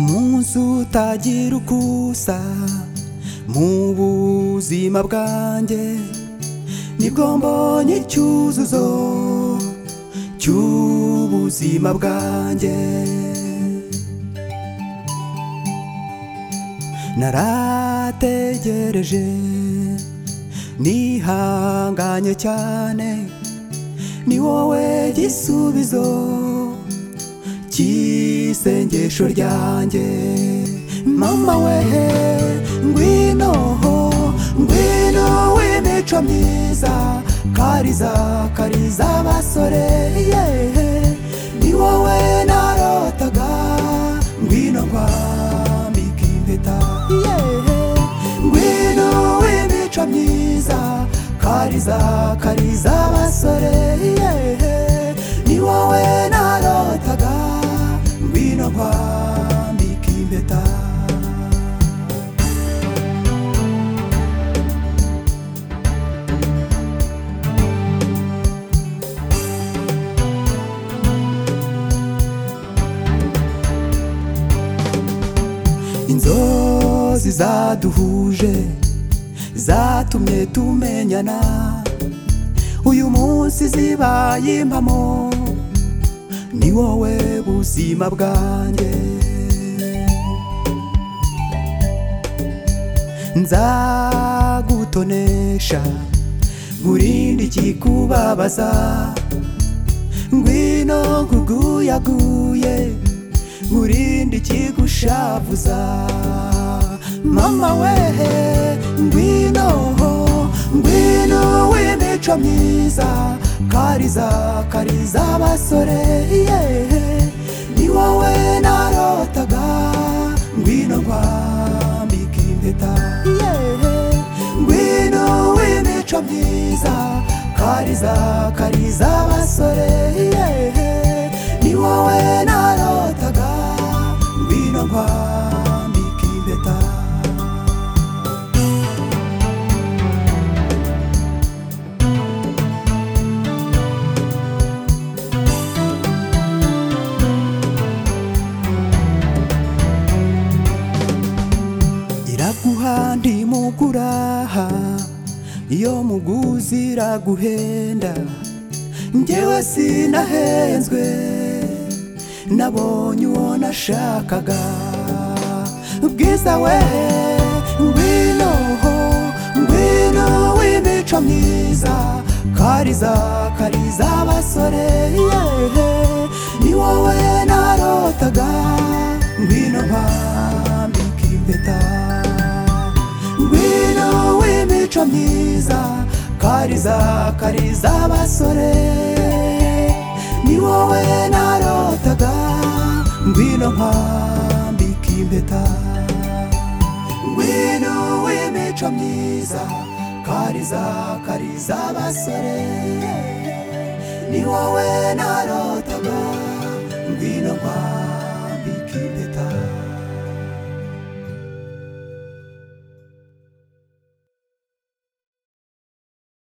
munsi utagira uko usa mu buzima bwanjye nibwo mbonye icyuzuzo cy'ubuzima bwanjye narategereje nihanganye cyane ni wowe gisubizo cy'isengesho ryanjye mama wehe ngwino ngwino w'imico myiza kariza kariza abasore yehe ni wowe narotaga ngwino nkwambika impeta yehe ngwino w'imico myiza kariza kariza abasore yehe ni wowe narotaga ngwino nkwambika impeta inzozi zaduhuje zatumye tumenyana uyu munsi zibaye impamo ni wowe buzima bwanjye nzagutonesha nkurinde ikikubabaza ngwino nkuguyaguye urinde ikigushavuza mama wehe ngwino ngwino w'imico myiza kariza kariza abasore yehe ni wowe narotaga ngwino nkwambika impeta yehe ngwino w'imico myiza kariza kariza abasore yehe ni wowe narotaga ngwino nkwambika impeta iraguha ndimuguraha iyo muguzi iraguhenda njyewe sinahenzwe nabonye uwo nashakaga bwiza we ngwino ngwino w'imico myiza kariza kariza abasore yehe ni wowe narotaga ngwino mpambika impeta ngwino w'imico myiza kariza kariza abasore ni wowe narotaga ngwino nkwambika impeta ngwino w'imico myiza kariza kariza abasore ni wowe narotaga ngwino nkwambika impeta